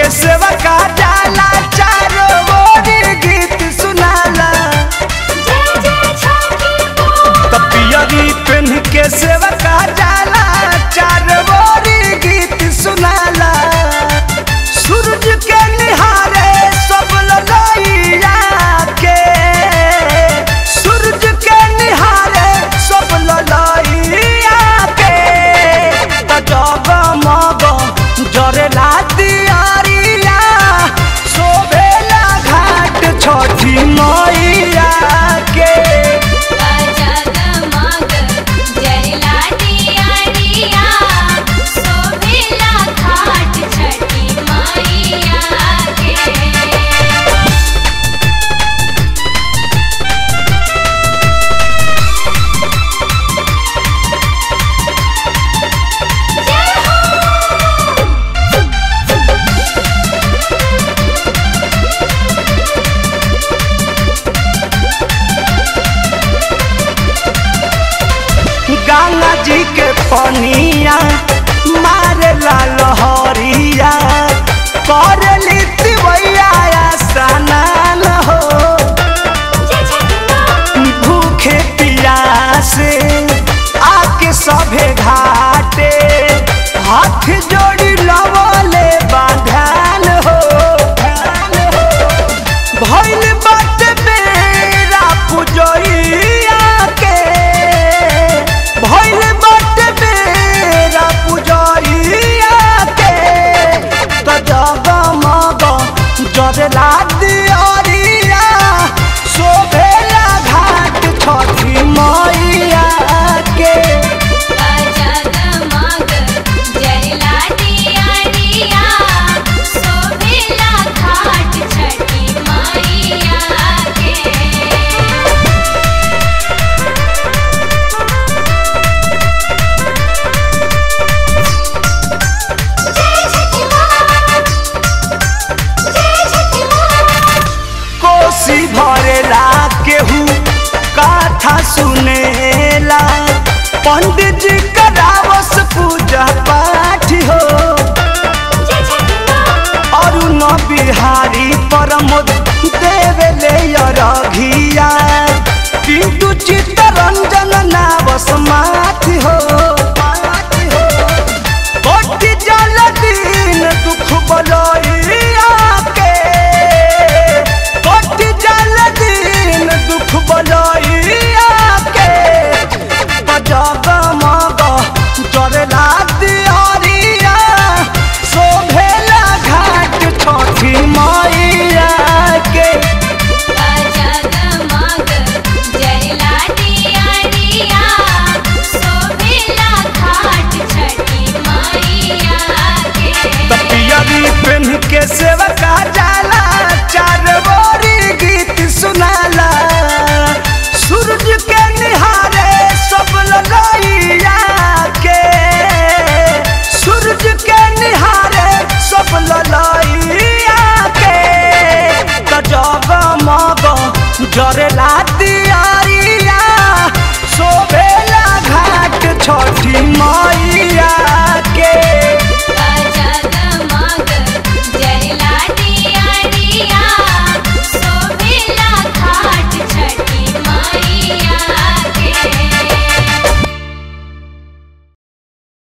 सेवा का जाला चारो ओर गीत सुनाला जय जय छठी माँ तपियरी पेन के सेवा का जाला चारो ओर गीत सुनाला सूरज के निहारे सब ललैया के सूरज के निहारे सब ललैया के त जगमग जरेला दियारिया शोभेला घाट छठी मैया के जगमग जरला दियारिया शोभेला घाट छठी मैया के गंगा जी के पनिया मारेला लहरिया करली तिवैया स्नान हो जय छठी माँ भूखे पियासे आके सभे घाटे हाथ जोड़ी लवले बांधान हो भइल बात बेरा पुजैया के भइल बात बेरा पुजैया के त जगमग जरला दियरिया शोभेला घाट छठी मैया के जगमग जरला दियारिया शोभेला घाट छठी मैया के जय छठी माँ जय छठी माँ कोसी भरेला केहू कथा सुनेला पंडित जी करावस पूजा पाठ हो जय छठी माँ अरुण बिहारी परमोद देवेले रघिया पिंटू चित्तरंजन नावस माथि हो कोटि जल दिन दुख बलैया के कोटि जल दिन दुख बलैया के जगमग जरला दियरिया शोभेला घाट छठी मैया के जगमग जरला दियारिया शोभेला घाट छठी मैया के तपियरी पेन के सेवका जाला चार बोरी गीत सुनाला सूरज के निहारे सब ललैया के सूरज के निहारे सब ललैया के त जगमग जरेला